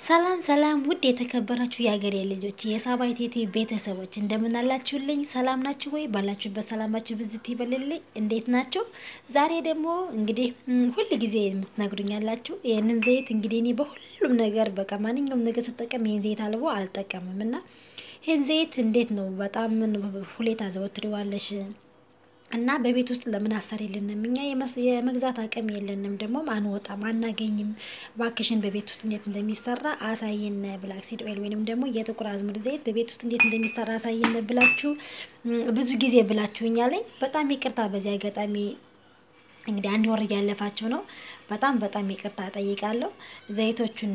ሰላም ሰላም ውድ የተከበራችሁ የሀገሬ ልጆች የሳባ ኢትዮቲ ቤተሰቦች እንደምን አላችሁልኝ? ሰላም ናችሁ ወይ? ባላችሁበት ሰላማችሁ ብዝት ይበልልኝ። እንዴት ናቸው? ዛሬ ደግሞ እንግዲህ ሁል ጊዜ የምትነግሩኝ ያላችሁ ይህንን ዘይት እንግዲህ እኔ በሁሉም ነገር በቃ ማንኛውም ነገር ስጠቀም ይህን ዘይት አልቦ አልጠቀምም እና ይህን ዘይት እንዴት ነው በጣም ሁሌታ ዘወትሪዋለሽ እና በቤት ውስጥ ለምን አሰሪልንም? እኛ የመግዛት አቅም የለንም፣ ደግሞ አንወጣም፣ አናገኝም። ባክሽን በቤት ውስጥ እንዴት እንደሚሰራ አሳይን፣ ብላክ ሲድ ኦይል ወይንም ደግሞ የጥቁር አዝሙድ ዘይት በቤት ውስጥ እንዴት እንደሚሰራ አሳይን ብላችሁ ብዙ ጊዜ ብላችሁኛል። በጣም ይቅርታ በዚህ አጋጣሚ እንግዲህ አንድ ወር እያለፋችሁ ነው። በጣም በጣም ይቅርታ ጠይቃለሁ። ዘይቶቹን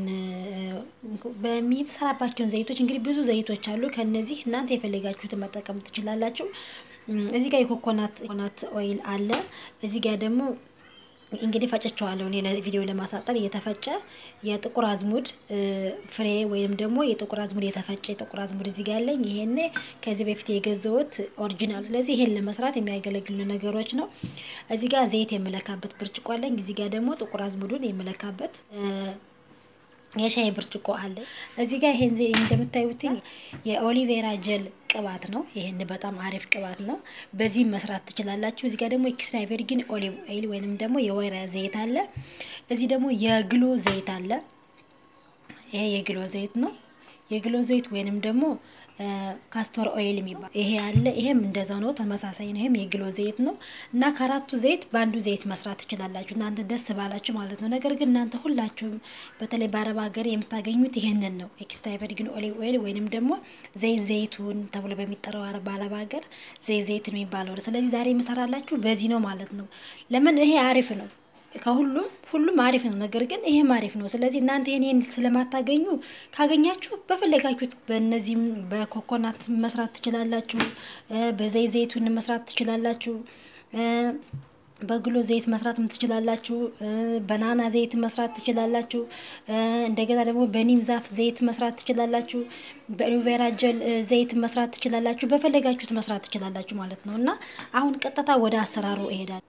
በሚሰራባቸውን ዘይቶች እንግዲህ ብዙ ዘይቶች አሉ። ከነዚህ እናንተ የፈለጋችሁትን መጠቀም ትችላላችሁ። እዚህ ጋር የኮኮናት ኮኮናት ኦይል አለ። እዚህ ጋር ደግሞ እንግዲህ ፈጭቸዋለሁ እኔ ለቪዲዮ ለማሳጠር እየተፈጨ የጥቁር አዝሙድ ፍሬ ወይም ደግሞ የጥቁር አዝሙድ የተፈጨ የጥቁር አዝሙድ እዚህ ጋር ያለኝ ይሄን ከዚህ በፊት የገዛሁት ኦሪጂናል። ስለዚህ ይሄን ለመስራት የሚያገለግሉ ነገሮች ነው። እዚህ ጋር ዘይት የምለካበት ብርጭቆ አለኝ። እዚህ ጋር ደግሞ ጥቁር አዝሙዱን የምለካበት የሻይ ብርጭቆ አለ። እዚህ ጋር ይሄን እንደምታዩት የኦሊቬራ ጀል ቅባት ነው። ይሄን በጣም አሪፍ ቅባት ነው። በዚህም መስራት ትችላላችሁ። እዚህ ጋር ደግሞ ኤክስትራ ቨርጂን ኦሊቭ ኦይል ወይንም ደግሞ የወይራ ዘይት አለ። እዚህ ደግሞ የግሎ ዘይት አለ። ይሄ የግሎ ዘይት ነው። የግሎ ዘይት ወይንም ደግሞ ካስቶር ኦይል የሚባል ይሄ አለ። ይሄም እንደዛው ነው፣ ተመሳሳይ ነው። ይሄም የግሎ ዘይት ነው እና ከአራቱ ዘይት በአንዱ ዘይት መስራት ትችላላችሁ እናንተ ደስ ባላችሁ ማለት ነው። ነገር ግን እናንተ ሁላችሁም በተለይ በአረብ ሀገር የምታገኙት ይሄንን ነው፣ ኤክስትራ ቨርጂን ኦሊቭ ኦይል ወይንም ደግሞ ዘይት ዘይቱን ተብሎ በሚጠራው በአረብ ሀገር ዘይት ዘይቱን የሚባለው ነው። ስለዚህ ዛሬ የምሰራላችሁ በዚህ ነው ማለት ነው። ለምን ይሄ አሪፍ ነው ከሁሉም ሁሉም አሪፍ ነው። ነገር ግን ይሄም አሪፍ ነው። ስለዚህ እናንተ ይሄን ስለማታገኙ ካገኛችሁ በፈለጋችሁት በእነዚህም በኮኮናት መስራት ትችላላችሁ። በዘይት ዘይቱን መስራት ትችላላችሁ። በግሎ ዘይት መስራት ትችላላችሁ። በናና ዘይት መስራት ትችላላችሁ። እንደገና ደግሞ በኒም ዛፍ ዘይት መስራት ትችላላችሁ። በኦሊቬራ ጀል ዘይት መስራት ትችላላችሁ። በፈለጋችሁት መስራት ትችላላችሁ ማለት ነው እና አሁን ቀጥታ ወደ አሰራሩ እሄዳለሁ።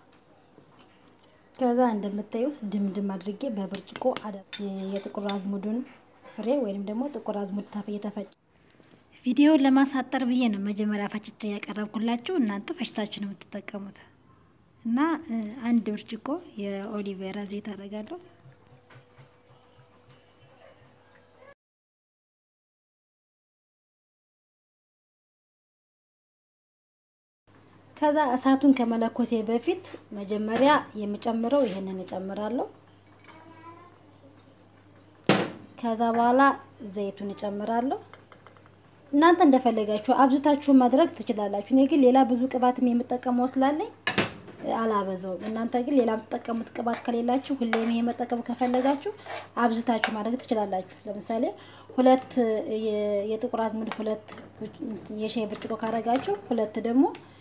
ከዛ እንደምታዩት ድምድም አድርጌ በብርጭቆ አደር የጥቁር አዝሙዱን ፍሬ ወይም ደግሞ ጥቁር አዝሙድ ታፍ እየተፈጨ ቪዲዮውን ለማሳጠር ብዬ ነው መጀመሪያ ፈጭቼ ያቀረብኩላችሁ። እናንተ ፈጭታችሁ ነው የምትጠቀሙት። እና አንድ ብርጭቆ የኦሊቬራ ዘይት አደርጋለሁ። ከዛ እሳቱን ከመለኮሴ በፊት መጀመሪያ የምጨምረው ይሄንን እጨምራለሁ። ከዛ በኋላ ዘይቱን እጨምራለሁ። እናንተ እንደፈለጋችሁ አብዝታችሁ ማድረግ ትችላላችሁ። እኔ ግን ሌላ ብዙ ቅባትም የምጠቀመው ስላለኝ አላበዛውም። እናንተ ግን ሌላ የምትጠቀሙት ቅባት ከሌላችሁ ሁሌም ይሄ መጠቀም ከፈለጋችሁ አብዝታችሁ ማድረግ ትችላላችሁ። ለምሳሌ ሁለት የጥቁር አዝሙድ ሁለት የሻይ ብርጭቆ ካረጋችሁ ሁለት ደግሞ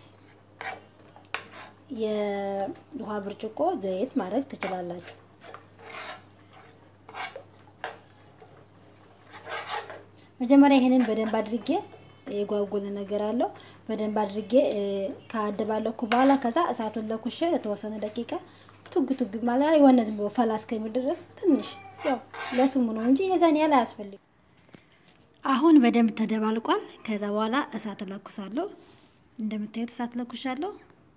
የውሃ ብርጭቆ ዘይት ማድረግ ትችላላችሁ። መጀመሪያ ይሄንን በደንብ አድርጌ የጓጉል ነገር አለው በደንብ አድርጌ ካደባለኩ በኋላ ከዛ እሳቱን ለኩሼ ለተወሰነ ደቂቃ ቱግ ቱግ ማለት የሆነ ዝም ብሎ ፈላ እስከሚል ድረስ ትንሽ ያው ለስሙ ነው እንጂ የዛን ያህል አያስፈልግም። አሁን በደንብ ተደባልቋል። ከዛ በኋላ እሳት ለኩሳለሁ። እንደምታዩት እሳት ለኩሻለሁ።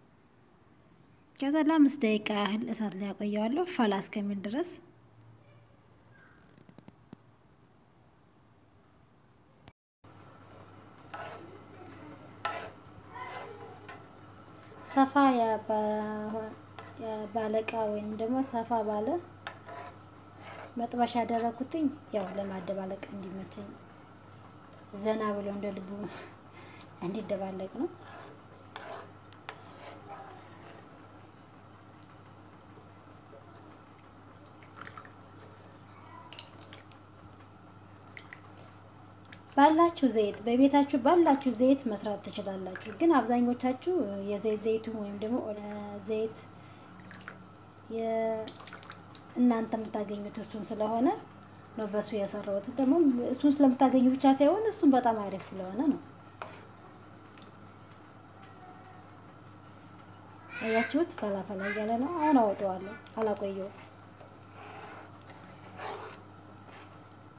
ከዛ ለአምስት ደቂቃ ያህል እሳት ላይ ያቆየዋለሁ ፈላ እስከሚል ድረስ። ሰፋ ባለ እቃ ወይም ደግሞ ሰፋ ባለ መጥበሻ ያደረኩትኝ ያው ለማደባለቅ እንዲመቸኝ ዘና ብሎ እንደ ልቡ እንዲደባለቅ ነው። ባላችሁ ዘይት በቤታችሁ ባላችሁ ዘይት መስራት ትችላላችሁ። ግን አብዛኞቻችሁ የዘይት ዘይቱን ወይም ደግሞ ዘይት እናንተ የምታገኙት እሱን ስለሆነ ነው በሱ የሰራሁት። ደግሞ እሱን ስለምታገኙ ብቻ ሳይሆን እሱን በጣም አሪፍ ስለሆነ ነው። አያችሁት? ፈላፈላ እያለ ነው። አሁን አወጣዋለሁ። አላቆየውም።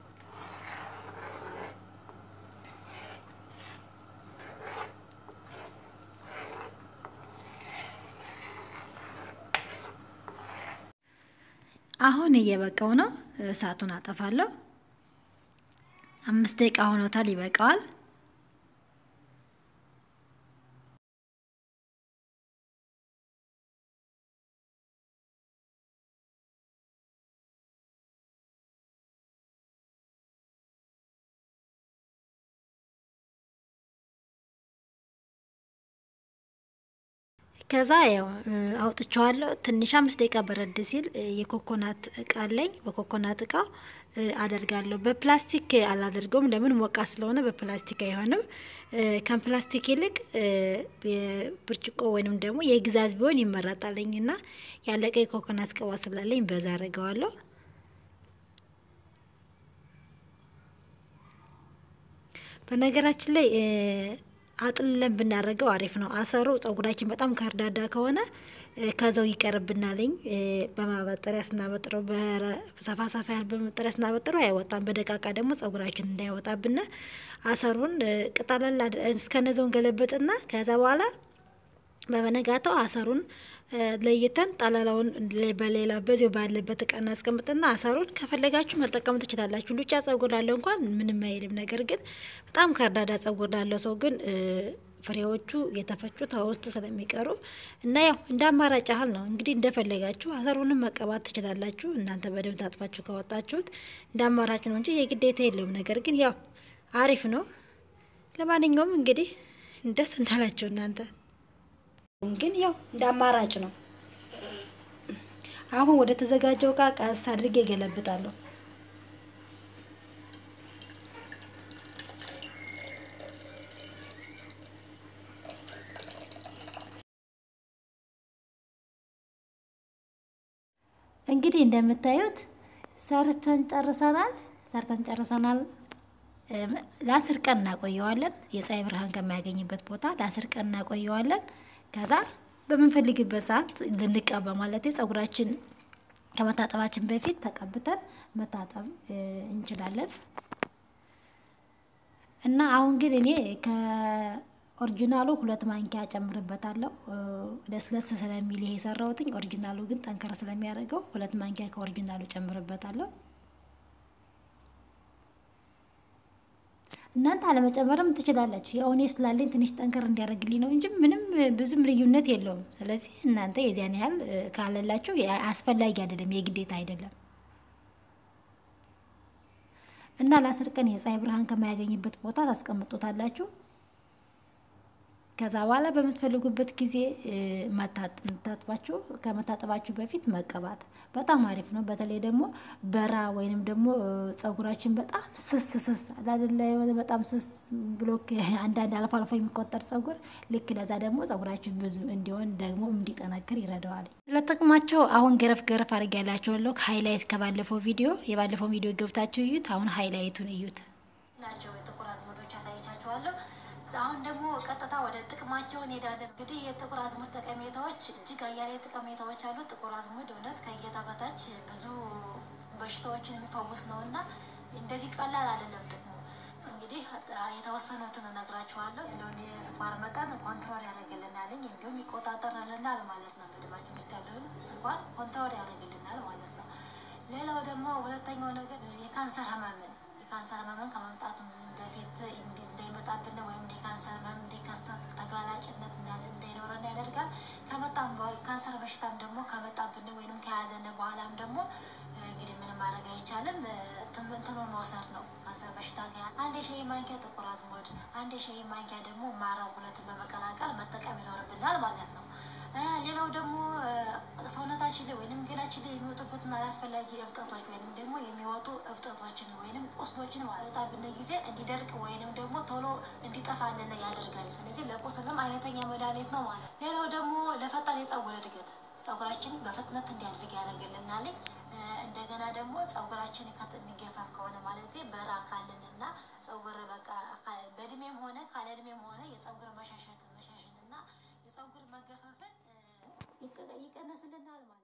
አሁን እየበቃው ነው። እሳቱን አጠፋለሁ። አምስት ደቂቃ ሆኖታል። ይበቃዋል። ከዛ ያው አውጥቼዋለሁ። ትንሽ አምስት ደቂቃ በረድ ሲል የኮኮናት እቃ አለኝ። በኮኮናት እቃ አደርጋለሁ። በፕላስቲክ አላደርገውም። ለምን ሞቃ ስለሆነ በፕላስቲክ አይሆንም። ከፕላስቲክ ይልቅ ብርጭቆ ወይንም ደግሞ የግዛዝ ቢሆን ይመረጣለኝ እና ያለቀ የኮኮናት ቅባ ስላለኝ በዛ አደርገዋለሁ። በነገራችን ላይ አጥልለን ብናደርገው አሪፍ ነው። አሰሩ ጸጉራችን በጣም ከርዳዳ ከሆነ ከዛው ይቀርብናለኝ። በማበጠሪያ ስናበጥረው በሰፋ ሰፋ ያህል በማበጠሪያ ስናበጥረው አይወጣም። በደቃቃ ደግሞ ጸጉራችን እንዳይወጣብን አሰሩን ቅጠለል እስከነዘውን ገለበጥና ከዛ በኋላ በበነጋታው አሰሩን ለይተን ጠለላውን በሌላ በዚው ባለበት እቃ እናስቀምጥና አሰሩን ከፈለጋችሁ መጠቀም ትችላላችሁ። ሉጫ ጸጉር ላለው እንኳን ምንም አይልም። ነገር ግን በጣም ከርዳዳ ጸጉር ላለው ሰው ግን ፍሬዎቹ የተፈጩት ውስጥ ስለሚቀሩ እና ያው እንደ አማራጭ ያህል ነው እንግዲህ እንደፈለጋችሁ አሰሩንም መቀባት ትችላላችሁ። እናንተ በደንብ ታጥፋችሁ ካወጣችሁት እንደ አማራጭ ነው እንጂ የግዴታ የለውም። ነገር ግን ያው አሪፍ ነው። ለማንኛውም እንግዲህ ደስ እንዳላችሁ እናንተ ግን ያው እንደ አማራጭ ነው። አሁን ወደ ተዘጋጀው እቃ ቀስ አድርጌ ገለብጣለሁ። እንግዲህ እንደምታዩት ሰርተን ጨርሰናል። ሰርተን ጨርሰናል። ለአስር ቀን እናቆየዋለን። የፀሐይ ብርሃን ከማያገኝበት ቦታ ለአስር ቀን እናቆየዋለን። ከዛ በምንፈልግበት ሰዓት ልንቀባ ማለት ጸጉራችን ከመታጠባችን በፊት ተቀብተን መታጠብ እንችላለን። እና አሁን ግን እኔ ከኦሪጂናሉ ሁለት ማንኪያ ጨምርበታለሁ። ለስለስ ስለሚል ይሄ የሰራሁትኝ ኦሪጂናሉ ግን ጠንከር ስለሚያደርገው ሁለት ማንኪያ ከኦሪጂናሉ ጨምርበታለሁ። እናንተ አለመጨመርም ትችላላችሁ። ያው እኔ ስላለኝ ትንሽ ጠንከር እንዲያደርግልኝ ነው እንጂ ምንም ብዙም ልዩነት የለውም። ስለዚህ እናንተ የዚያን ያህል ካለላችሁ አስፈላጊ አይደለም፣ የግዴታ አይደለም። እና ለአስር ቀን የፀሐይ ብርሃን ከማያገኝበት ቦታ ታስቀምጡታላችሁ። ከዛ በኋላ በምትፈልጉበት ጊዜ መታጥባችሁ ከመታጠባችሁ በፊት መቀባት በጣም አሪፍ ነው። በተለይ ደግሞ በራ ወይንም ደግሞ ጸጉራችን በጣም ስስ ስስ አላደለ የሆነ በጣም ስስ ብሎ አንዳንድ አልፎ አልፎ የሚቆጠር ጸጉር ልክ ለዛ ደግሞ ጸጉራችን ብዙ እንዲሆን ደግሞ እንዲጠነክር ይረዳዋል። ስለጥቅማቸው አሁን ገረፍ ገረፍ አድርግ ያላቸዋለሁ። ሃይላይት ከባለፈው ቪዲዮ የባለፈው ቪዲዮ ገብታችሁ እዩት። አሁን ሃይላይቱን እዩት ናቸው የጥቁር አዝሙዶች ያሳይቻችኋለሁ። አሁን ደግሞ ቀጥታ ወደ ጥቅማቸው እንሄዳለን። እንግዲህ የጥቁር አዝሙድ ጠቀሜታዎች እጅግ አያሌ ጠቀሜታዎች አሉ። ጥቁር አዝሙድ እውነት ከእይታ በታች ብዙ በሽታዎችን የሚፈውስ ነው እና እንደዚህ ቀላል አይደለም ጥቅሙ። እንግዲህ የተወሰኑትን እነግራችኋለሁ። ያለውን የስኳር መጠን ኮንትሮል ያደርግልናል፣ እንዲሁም ይቆጣጠርልናል ማለት ነው። በደማችን ውስጥ ያለውን ስኳር ኮንትሮል ያደርግልናል ማለት ነው። ሌላው ደግሞ ሁለተኛው ነገር የካንሰር ህመምን የካንሰር ህመምን ከመምጣቱ በፊት እንዳይመጣብን ወይም የካንሰር ህመም እንዲከሰት ተጋላጭነት እንዳይኖረን ያደርጋል። ከመጣም ካንሰር በሽታም ደግሞ ከመጣብን ወይም ከያዘን በኋላም ደግሞ እንግዲህ ምንም ማድረግ አይቻልም። እንትኑን መውሰድ ነው። ካንሰር በሽታ አንድ የሻይ ማንኪያ ጥቁር አዝሙድ፣ አንድ የሻይ ማንኪያ ደግሞ ማራው ሁለቱን በመቀላቀል መጠቀም ይኖርብናል ማለት ነው። ሌላው ደግሞ ሰውነታችን ላይ ወይንም ገላችን ላይ የሚወጡበትን አላስፈላጊ እብጠቶች ወይንም ደግሞ የሚወጡ እብጠቶችን ወይንም ቁስሎችን ማለጣብን ጊዜ እንዲደርቅ ወይንም ደግሞ ቶሎ እንዲጠፋልን ያደርጋል። ስለዚህ ለቁስልም አይነተኛ መድኃኒት ነው ማለት። ሌላው ደግሞ ለፈጣን የጸጉር እድገት ጸጉራችን በፍጥነት እንዲያድግ ያደርግልናል። እንደገና ደግሞ ጸጉራችን የሚገፋፍ ከሆነ ማለት በራ ካለን እና ጸጉር በቃ በእድሜም ሆነ ካለ እድሜም ሆነ የጸጉር መሻሸት መሻሽን እና የጸጉር መገፋፈን ይቀነስልናል ማለት